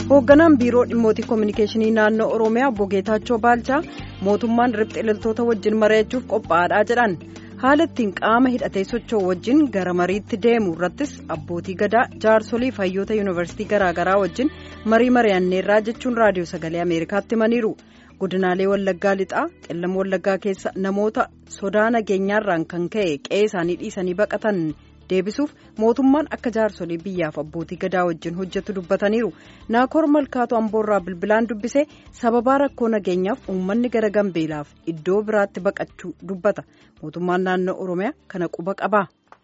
hoogganaan biiroo dhimmootii koominikeeshinii naannoo oromiyaa obbo geetaachoo baalchaa mootummaan riphxee loltoota wajjin mari'achuuf qophaa'aadha jedhan haala ittiin qaama hidhatee socho'u wajjin gara mariitti deemu irrattis abbootii gadaa jaarsolii fi hayyoota yuunivarsiitii garaagaraa wajjin marii mari'anneerraa jechuun raadiyoo sagalee ameerikaatti himaniiru godinaalee wallaggaa lixaa qellam wallaggaa keessa namoota sodaa nageenyaarraan kan ka'e qe'ee isaanii dhiisanii baqatan. deebisuuf mootummaan akka jaarsolii biyyaaf abbootii gadaa wajjin hojjetu dubbataniiru naakoor malkaatu amboorraa bilbilaan dubbisee sababaa rakkoo nageenyaaf uummanni gara gambeelaaf iddoo biraatti baqachuu dubbata mootummaan naannoo oromiyaa kana quba qabaa.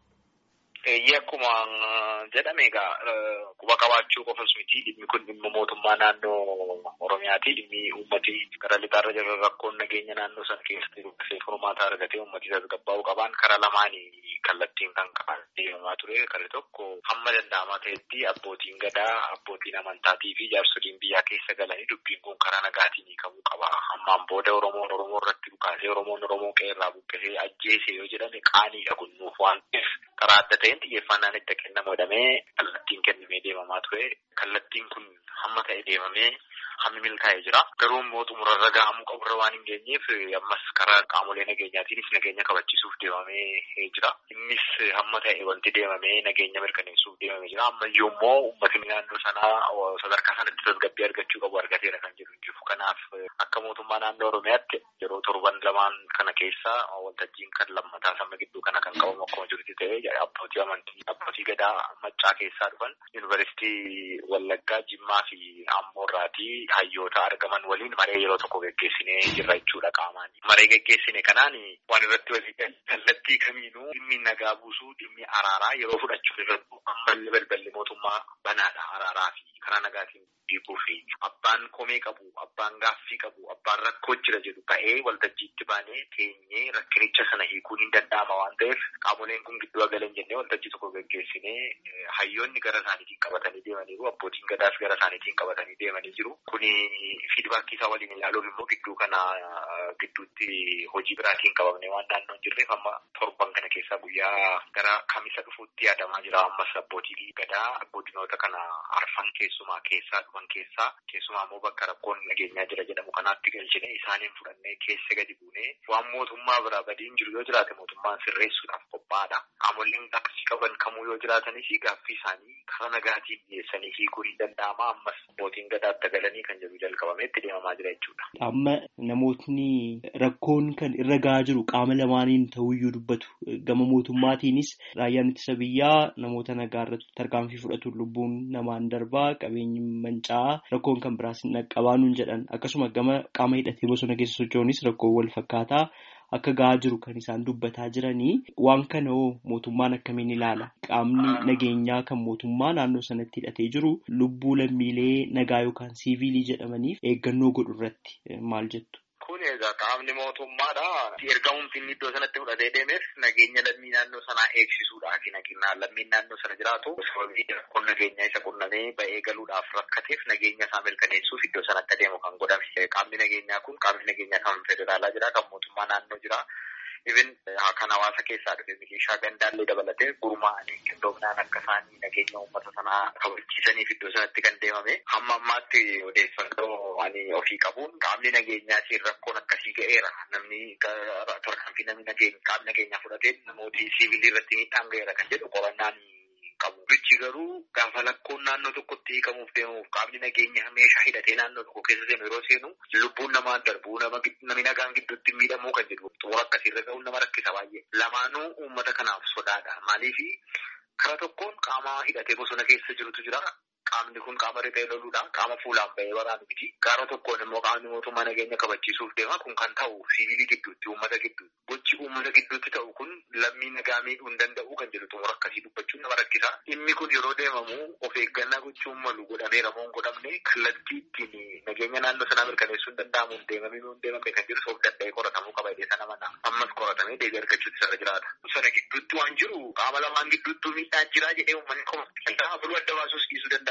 akkuma jedhame egaa quba qabaachuu qofas miti dhimmi kun dhimma mootummaa naannoo oromiyaati dhimmi uummati gara lixaarra jira rakkoon nageenya naannoo sana keessatti dubbisee furmaata argatee uummati tasgabbaa'uu qaban karaa lamaanii kallattiin kan qaban deemamaa ture karri tokko hamma danda'amaa ta'etti abbootiin gadaa abbootiin amantaatii fi jaarsoliin biyyaa keessa galanii dubbiin kun karaa nagaatiin hiikamuu qaba hammaan booda oromoon oromoo irratti dhukaasee oromoon oromoo qeerraa buqqisee ajjeese yoo jedhame qaaniidha kunnuuf waan ta'eef karaa adda ta'een xiyyeeffannaan itti kennamu jedhamee kallattiin kennamee deemamaa ture kallattiin kun hamma ta'e deemamee hammi milkaa'ee jira garuu immoo xumurarra gahamuu qaburra waan hin geenyeef ammas karaa qaamolee nageenyaatiinis nageenya kabachiisuuf deemamee jira innis hamma ta'e wanti deemamee nageenya mirkaneessuuf deemamee jira ammayyuu immoo uummatni naannoo sanaa sadarkaa sanatti tasgabbii argachuu qabu argateera kan jedhu jiru kanaaf akka mootummaa naannoo oromiyaatti yeroo torban lamaan kana keessa waltajjiin kan lammataa sama gidduu kana kan qabamu akkuma jirutti ta'ee abbootii amantii abbootii gadaa maccaa keessaa dhufan yuunivarsiitii wallaggaa jimmaa fi ammoorraatii hayyoota argaman waliin maree yeroo tokko geggeessinee jirra jechuudha qaamaan maree geggeessine kanaan waan irratti walii kallattii kamiinuu dhimmi nagaa buusuu dhimmi araaraa yeroo fudhachuu irratti ammallee balballi mootummaa banaadha araaraa fi karaa nagaatiin hiikuu fi abbaan komee qabu abbaan gaaffii qabu abbaan rakkoo jira jedhu ba'ee waltajjiitti baanee teenyee rakkinicha sana hiikuun hin danda'ama waan ta'eef qaamoleen kun gidduu galan jennee waltajjii tokko geggeessinee hayyoonni gara isaaniitiin qabatanii deemaniiru abbootiin gadaas gara isaaniitiin qabatanii deemanii jiru kuni fiidbaakii isaa waliin ilaaluuf immoo gidduu kana gidduutti hojii biraatiin qabamne waan naannoo hin jirreef amma torban kana keessaa guyyaa gara kamisa dhufuutti yaadamaa jira ammas abbootii gadaa godinoota kana arfan keessumaa keessaa dhufan keessaa keessumaa immoo bakka rakkoon nageenyaa jira jedhamu kanaatti galchine isaaniin fudhannee keessa gadi buunee waan mootummaa biraa badiin jiru yoo jiraate mootummaan sirreessuudhaaf qophaa'aadha qaamoleen gaaffii qaban kamuu yoo jiraatanis gaaffii isaanii karaa nagaatiin dhiyeessanii hiikuu ni danda'ama ammas abbootiin gadaatti galanii kan jedhu jalqabameetti deemamaa jira jechuudha. Amma namootni rakkoon kan irra gahaa jiru qaama lamaaniin ta'uyyuu dubbatu gama mootummaatiinis raayyaan ittisa biyyaa namoota nagaa irratti tarkaanfii fudhatuun lubbuun namaan darbaa qabeenyi manca'aa rakkoon kan biraas hin dhaqqabaanuun jedhan akkasuma gama qaama hidhatee bosona keessa socho'uunis rakkoo wal fakkaataa akka gahaa jiru kan isaan dubbataa jiranii waan kana hoo mootummaan akkamiin ilaala qaamni nageenyaa kan mootummaa naannoo sanatti hidhatee jiru lubbuu lammiilee nagaa yookaan siiviilii jedhamaniif eeggannoo godhu irratti maal jettu. Kun egaa qaamni mootummaadha. Ergamuun inni iddoo sanatti fudhatee deemeef nageenya lammii naannoo sanaa eegsisuudhaaf nageenya lammiin naannoo sana jiraatu sababii rakkoon nageenyaa isa qunnamee ba'ee galuudhaaf rakkateef nageenya isaa mirkaneessuuf iddoo sanatti adeemu kan godhame. Qaamni nageenyaa kun qaamni nageenyaa kan federaalaa jira kan mootummaa naannoo jira. Ibin kan hawaasa keessaa dhufe milishaa gandaallee dabalatee gurmaa'anii qindoominaan akka isaanii nageenya uummata sanaa kabachiisaniif iddoo sanatti kan deemame hamma ammaatti odeeffannoo ani ofii qabuun qaamni nageenyaatiin rakkoon akkasii ga'eera namni tarkaanfii namni nageenya qaamni nageenyaa fudhateen namooti siivilii irratti miidhaan ga'eera kan jedhu qorannaan qabu. Bichi garuu gaafa lakkoon naannoo tokkotti hiikamuuf deemuuf qaamni nageenya meeshaa hidhatee naannoo tokko keessa deemu yeroo seenu lubbuun namaan darbuu namni nagaan gidduutti miidhamuu kan jedhu xumura akkasiirra ga'uun nama rakkisa baay'ee. Lamaanuu uummata kanaaf sodaadha. Maaliifi karaa tokkoon qaama hidhatee bosona keessa jirutu jira. Qaamni kun qaama riphee loluudha. Qaama fuulaan ba'ee waraanu miti. Gaara tokkoon immoo qaamni mootummaa nageenya kabachiisuuf deema. Kun kan ta'u siviilii gidduutti, uummata gidduutti. Gochi uummata gidduutti ta'u kun lammii nagaa miidhuu hin danda'u kan jedhu xumura akkasii dubbachuun nama rakkisa. Dhimmi kun yeroo deemamu of eeggannaa gochuun malu godhameera moo hin godhamne kallattii ittiin nageenya naannoo sanaa mirkaneessuu hin danda'amu hin deemamee moo hin deemamne kan jedhu of danda'ee qoratamuu qaba jedhee sana mana. Ammas qoratamee deebii argachuutti sana jiraata. Sana gidduutti waan jiru qaama lamaan gidduuttuu miidhaan jiraa jedhee uummanni qoma. Buluu adda baasuus dhiisuu danda'a.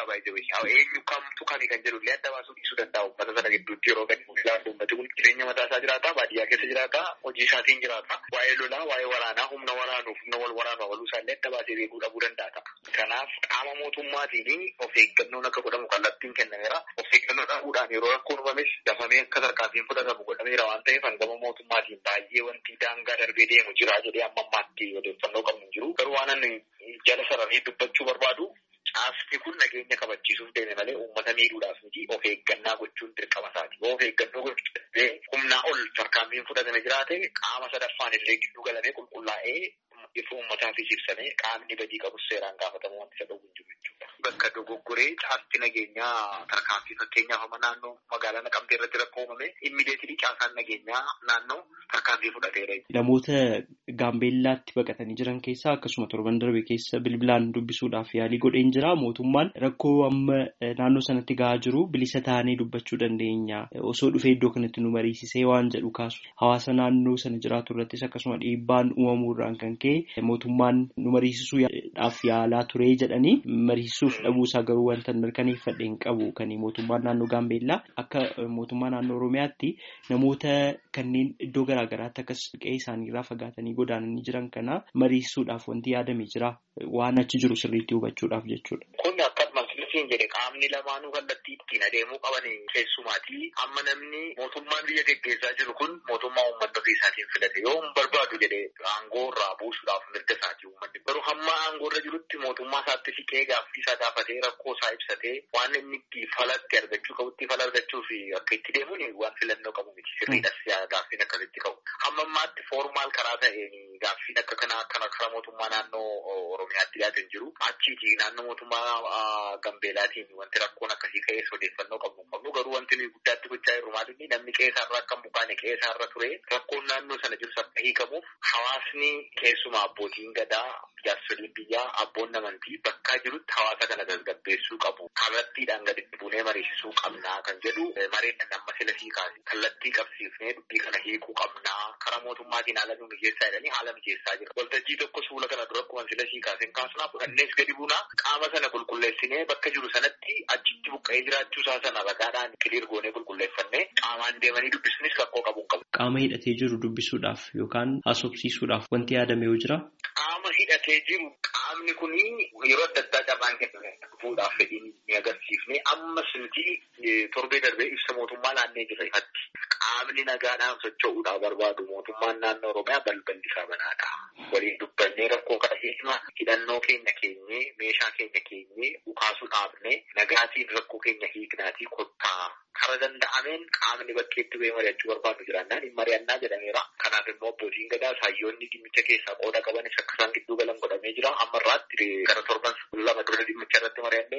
jira baay'ee eenyu kamtu kami kan jedhu illee adda baasuu dhiisuu danda'a uummata sana gidduutti yeroo gadi ilaalu uummati kun jireenya mataa isaa jiraata baadiyyaa keessa jiraata hojii isaatiin jiraata waa'ee lolaa waa'ee waraanaa humna waraanuuf humna wal waraanuu waluu isaallee adda baasee beekuu dhabuu danda'a. Kanaaf qaama mootummaatiin of eeggannoon akka godhamu kallattiin kennameera. Of eeggannoo dhabuudhaan yeroo rakkoon uumames dafamee akka tarkaanfiin fudhatamu godhameera waan ta'eef hangama mootummaatiin baay'ee wanti daangaa darbee deemu jira jedhee amma ammaatti odeeffannoo qabnu jiru. Garuu waan ani jala sararee dubbachuu barbaadu caasni kun nageenya kabachiisuuf deeme malee uummata miidhuudhaaf miti of eeggannaa gochuun dirqama isaati. Yoo of eeggannoo gochuu humnaa ol tarkaanfiin fudhatame jiraate qaama sadaffaan illee gidduu galamee qulqullaa'ee ifa uummataafis ibsamee qaamni badii qabus seeraan gaafatamu wanti isa dhowwu jiru jechuudha. Bakka dogoggoree caasti nageenyaa tarkaanfii fakkeenyaaf amma naannoo magaalaa Naqamtee irratti rakkoo uumame immideetilii caasaan nageenyaa naannoo tarkaanfii fudhateera. Namoota Gaambeellaatti baqatanii jiran keessaa akkasuma torban darbe keessa bilbilaan dubbisuudhaaf yaalii godheen jira. Mootummaan rakkoo amma naannoo sanatti gahaa jiru bilisa taanee dubbachuu dandeenya. Osoo dhufee iddoo kanatti nu mariisisee waan jedhu kaasu. Hawaasa naannoo sana jiraatu irrattis akkasuma dhiibbaan uumamuurraan kan ka'e mootummaan nu mariisisuudhaaf yaalaa ture jedhanii mariisisuuf dhabuusaa garuu wanta mirkaneeffadhe hin qabu kan mootummaan naannoo Gaambeellaa akka mootummaa naannoo Oromiyaatti namoota kanneen iddoo garaa garaatti akkas qe'ee isaaniirraa fagaatanii godaananii jiran kana mariisisuudhaaf wanti yaadame jira waan achi jiru sirriitti hubachuudhaaf jechuudha. Kun akka masliisiin jedhe qaamni lamaanuu kallattii ittiin adeemuu qaban keessumaatii amma namni mootummaan biyya geggeessaa jiru kun mootummaa uummata ofii isaatiin filate yoo hin barbaadu jedhe aangoo irraa buusuudhaaf mirga isaati uummanni garuu hamma aangoo irra jirutti mootummaa isaatti siqee gaaffii isaa gaafatee rakkoo isaa ibsatee waan inni itti falatti argachuu qabutti fala argachuu fi akka itti deemuun waan filannoo qabu miti sirriidhas gaaffiin akkasitti qabu hamma ammaatti foormaal karaa ta'een gaaffiin akka kanaa akkana karaa mootummaa naannoo oromiyaatti dhiyaatan jiru achiiti naannoo mootummaa gambeelaatiin wanti rakkoon akkasii ka'ees odeeffannoo qabnu qabnu garuu wanti nuyi guddaatti gochaa jirru maalinni namni qe'eesaarra akka bukaane qe'eesaarra ture rakkoon naannoo sana jiru akka hiikamuuf hawaasni keessumaa abbootiin gadaa jaarsoliin biyyaa abboon amantii bakkaa jirutti hawaasa kana tasgabbeessuu qabu kallattiidhaan gaditti buunee mariisisuu qabnaa kan jedhu mareen amma sila sii kaase kallattii qabsiifnee dubbii kana hiikuu qabnaa karaa mootummaatiin haala nu mijeessaa jedhanii haala mijeessaa jira waltajjii tokko suula kana dura akkuma sila sii kaaseen kaasnaa fudhannees gadi buunaa qaama sana qulqulleessinee bakka jiru sanatti achitti buqqa'ee jiraachuu isaa sana ragaadhaan kiliir goonee qulqulleeffannee qaamaan deemanii dubbisuunis rakkoo qabuun qabu. Qaama hidhatee jiru dubbisuudhaaf yookaan haasofsiisuudhaaf wanti yaadame yoo jira. Qaama hidhatee jiru qaamni kuni yeroo adda addaa carraan kenname fuudhaaf fedhiin ni agarsiifne ammas nuti torbee darbee ibsa mootummaa laannee jira ifatti. Qaamni nagaadhaan socho'uudhaaf barbaadu mootummaan naannoo Oromiyaa balballi isaa banaadha. Waliin dubbannee rakkoo kana hiikna hidhannoo keenya keenyee meeshaa keenya keenyee dhukaasuu dhaabne nagaatiin rakkoo keenya hiiknaatii kottaa kara danda'ameen qaamni bakkeetti ba'ee mari'achuu barbaadu jiraannaan hin mari'annaa jedhameera. Kanaaf immoo abbootiin gadaa saayyoonni dhimmicha keessaa qooda qabanis akka isaan gidduu galan godhamee jira. Amma irraatti gara torban lama dura dhimmicha irratti mari'annee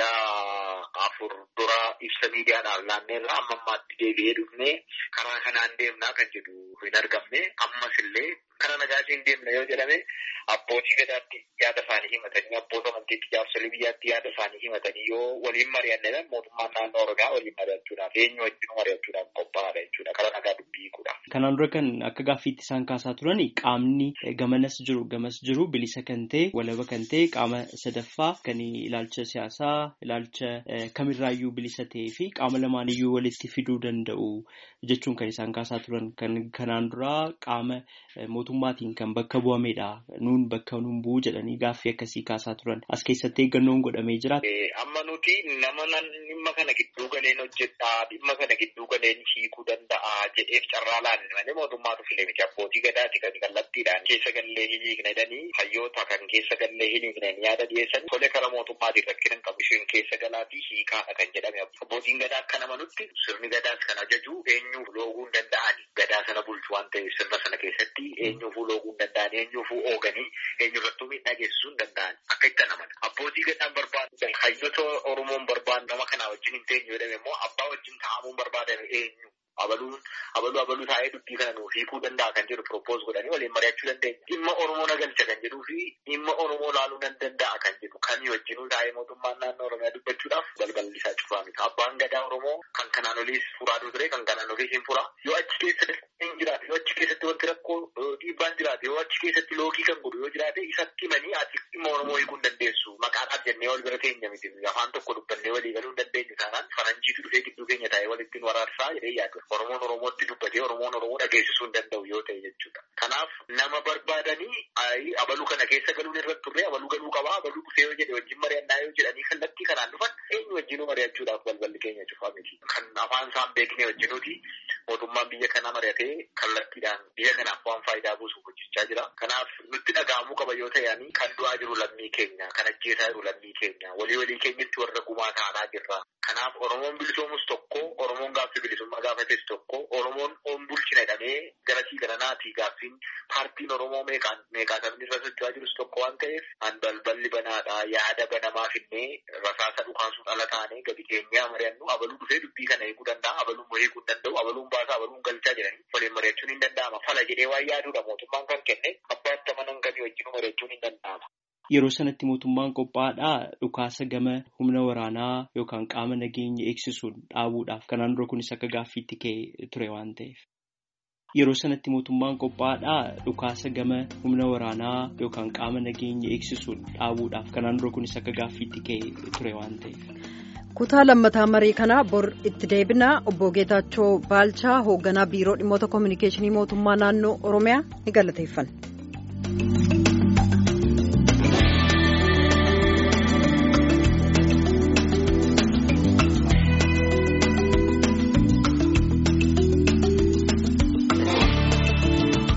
guyyaa afur dura ibsa miidiyaadhaaf laanneerra amma ammaatti deebi'ee dhufnee karaa kanaan deemnaa kan jedhu hin argamne ammas illee kara nagaatiin deemna yoo jedhame abbootii gadaatti yaada isaanii himatanii abboota amantiitti jaarsolii biyyaatti yaada isaanii himatanii yoo waliin mari'anne mootummaan naannoo oromiyaa waliin mari'achuudhaaf eenyu wajjin mari'achuudhaaf qophaa'aadha jechuudha kara nagaa dubbii hiikuudhaaf. Kanaan dura kan akka gaaffiitti isaan kaasaa turan qaamni gamanas jiru gamas jiru bilisa kan ta'e walaba kan ta'e qaama sadaffaa kan ilaalcha siyaasaa ilaalcha kamirraayyuu bilisa ta'ee fi qaama lamaaniyyuu walitti fiduu danda'u jechuun kan isaan kaasaa turan kan kanaan dura qaama mootummaatiin kan bakka bu'amedha nuun bakka nuun bu'u jedhanii gaaffii akkasii kaasaa turan as keessatti eeggannoon godhamee jira. Amma nuti nama dhimma kana gidduu galeen hojjedhaa dhimma kana gidduu galeen hiikuu danda'a jedheef carraa laanne malee mootummaatu filee miti abbootii gadaati kan kallattiidhaan keessa gallee hin hiikne jedhanii hayyoota kan keessa gallee hin hiikne yaada dhiyeessan tole kara mootummaatiin rakkina qabu isheen keessa galaatii hiikaadha kan jedhame abbootiin gadaa akka namanutti sirni gadaas kan ajaju eenyuuf looguu hin danda'ani gadaa sana bulchu waan ta'eef sirna sana keessatti eenyuufuu looguu hin danda'an eenyuufuu ooganii eenyurrattuu miidhaa geessisuu hin danda'an akka itti anaman abbootii gadaan barbaadu hayyoota oromoon barbaadu nama kanaa wajjin hin teenyu jedhame immoo abbaa wajjin taa'amuun barbaadame eenyu abaluun abaluu abaluu taa'ee dubbii kana nuuf hiikuu danda'a kan jedhu propose godhanii waliin mari'achuu dandeenya. Dhimma Oromoo nagalcha kan jedhuu fi dhimma Oromoo laaluu nan danda'a kan jedhu kan wajjinuu taa'ee mootummaan naannoo Oromiyaa dubbachuudhaaf balballi isaa cufaa miti. Abbaan gadaa Oromoo kan kanaan oliis furaa ture kan kanaan oliis hin furaa. Yoo achi keessatti hin jiraate yoo achi keessatti wanti rakkoo dhiibbaan jiraate yoo achi keessatti loogii kan godhu yoo jiraate isatti himanii ati dhimma Oromoo hiikuu hin dandeessu maqaadhaaf jennee dhufnee wal bira teenya miti afaan tokko dubbannee walii galuu hin dandeenyu taanaan faranjiitu dhufee gidduu keenya taa'ee walittiin waraarsaa jedhee yaadu. Oromoon Oromootti dubbatee Oromoon Oromoo dhageessisuu hin danda'u yoo ta'e jechuudha. Kanaaf nama barbaadanii abaluu kana keessa galuun irratti turre abaluu galuu qabaa abaluu dhufee yoo jedhe wajjin mari'annaa yoo jedhanii kallattii kanaan dhufan eenyu wajjinuu mari'achuudhaaf balballi keenya cufaa miti. Kan afaan isaan beekne wajjinuuti mootummaan biyya kanaa mari'atee kallattiidhaan biyya kanaaf waan faayidaa buusuuf hojjechaa jira. Kanaaf nutti dhaga'amuu qaba yoo ta'ani kan du'aa jiru lammii keenya kan ajjeesaa jiru lammii keenya walii walii keenyatti warra gumaa ta'anaa jirra. Kanaaf Oromoon bilisoomus tokko Oromoon gaaffii bilisummaa gaafates tokko Oromoon on bulchina jedhamee garasii gara naatii gaaffiin paartiin Oromoo meeqaan meeqaa sabni irra socho'aa jirus tokko waan ta'eef an balballi banaadha yaada banamaa finnee rasaasa dhukaasuun ala taanee gadi keenyaa mari'annu abaluu dhufee dubbii kana eeguu danda'a abaluun eeguu hin danda'u abaluun baasaa abaluun galchaa jedhanii waliin mari'achuun hin danda'ama fala jedhee waan yaaduudha mootummaan kan kenne abbaatti amanan kamii wajjin mari'achuun hin danda'ama. Yeroo sanatti mootummaan qophaa'aadhaa dhukaasa gama humna waraanaa yookaan qaama nageenya eegsisuun dhaabuudhaaf kanaan dura kunis akka gaaffiitti ka'e ture waan ta'eef. Yeroo sanatti mootummaan qophaa'aadhaa dhukaasa gama humna waraanaa yookaan qaama nageenya eegsisuun dhaabuudhaaf kanaan dura kunis akka gaaffiitti ka'e ture waan ta'eef. kutaa lammataa marii kanaa bor itti deebinaa obbo Geetaachoo Baalchaa hoogganaa biiroo dhimmoota koominikeeshinii mootummaa naannoo Oromiyaa ni galateeffanna.